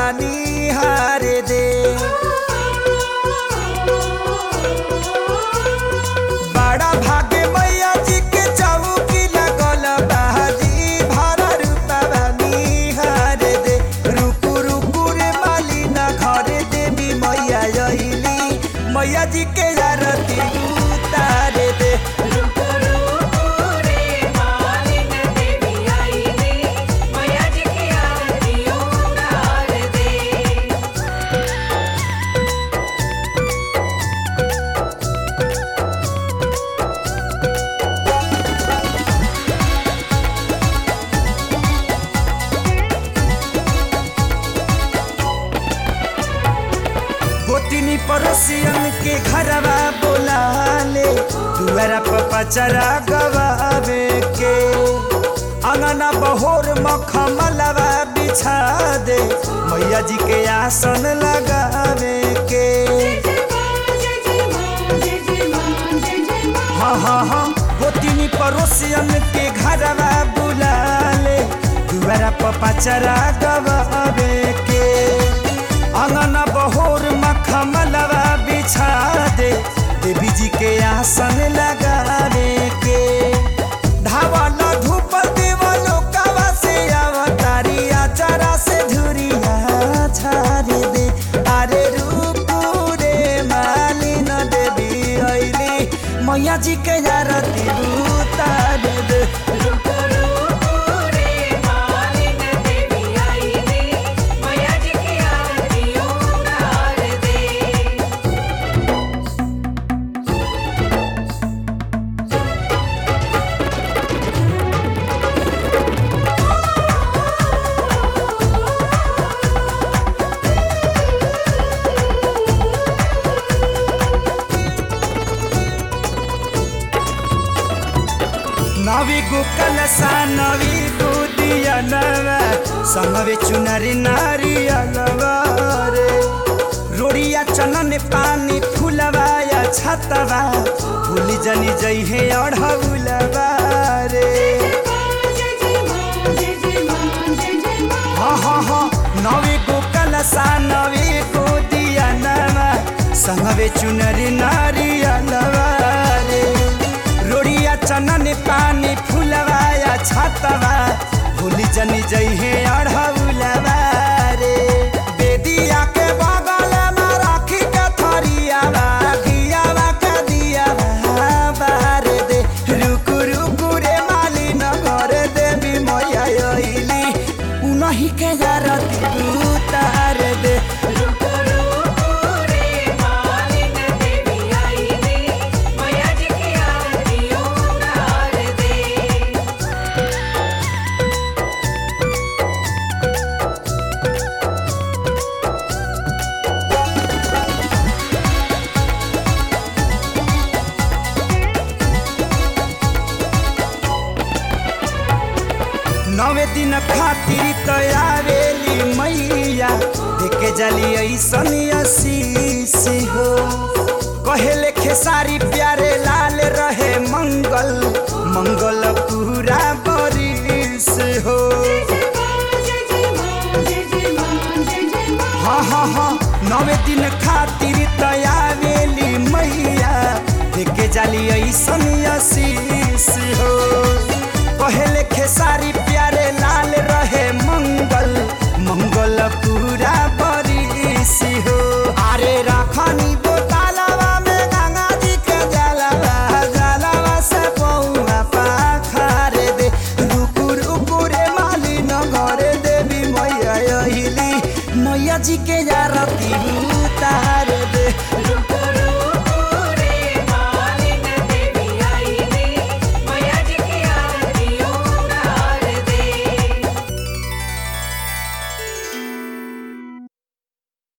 बानी हारे दे बड़ा भाग्य मैया जी के चौकी लगल बाजी भरा रूपा बानी हारे दे रुकु रुकु रे माली ना घरे देवी मैया अइली मैया जी के आरती उतारे दे रुको रुको रे मालिन देवी आईली मैया जी की आरती उतार दे गोतिनी पड़ोसियन के घरवा बोला ले दुआरा पर पचरा गवावे के अंगना बहोर मखमलवा बिछा दे मैया जी के आसन लगावे के हाँ हाँ हाँ गोतिनी पड़ोसियन के घरवा बुला ले दुआरा पर पचरा गवावे के अंगना बहोर मखमलवा बिछा दे देवी जी के आसन लगावे के धावल धूप देवलो कवा से अवतारी आचारा से धुरिया छारे दे अरे रूपू रे मालिन देवी अइली मैया जी के आरती उतार दे रुको रुको रे मालिन देवी आईली मैया जी की आरती उतार दे नवी गुकल सा नवी बुदिया नवा संगवे चुनरी नारी अलवारे रोड़िया चनन पानी फुलवा या छतवा भूली जनी जई है अढ़ौलवा रे हाँ हाँ हाँ नवी गुकल सा नवी बुदिया नवा संगवे चुनरी नारी अलवारे रोड़िया चनन पानी फुलवा या छतवा भूली जनी जई है अढ़ौलवा रे बेदिया के बगल में राखी के थरियावा घियावा के दियावा बार दे रुकु रुकु रे माली न घर देवी मैया अइली उनही के आरती उतार दे रुको रुको रे मालिन देवी आईली मैया जी की आरती उतार दे नवे दिन खातिर तयारेली मैया देखे जली ऐसन असीस हो कहेले खेसारी प्यारे लाल रहे मंगल मंगल पूरा बरिस हो हाँ हाँ हाँ नवे दिन खातिर तयारेली मैया देखे जाली ऐसन असीस हो कहेले खेसारी प्यारे लाल रहे मंगल मंगल पूरा बरिस हो अरे रखनी बोतलवा में गंगा जी के जलवा जलवा से पौवा पाखारे दे रुकु रुकु रे माली न घरे देवी मैया अहिली मैया जी के आरती उतार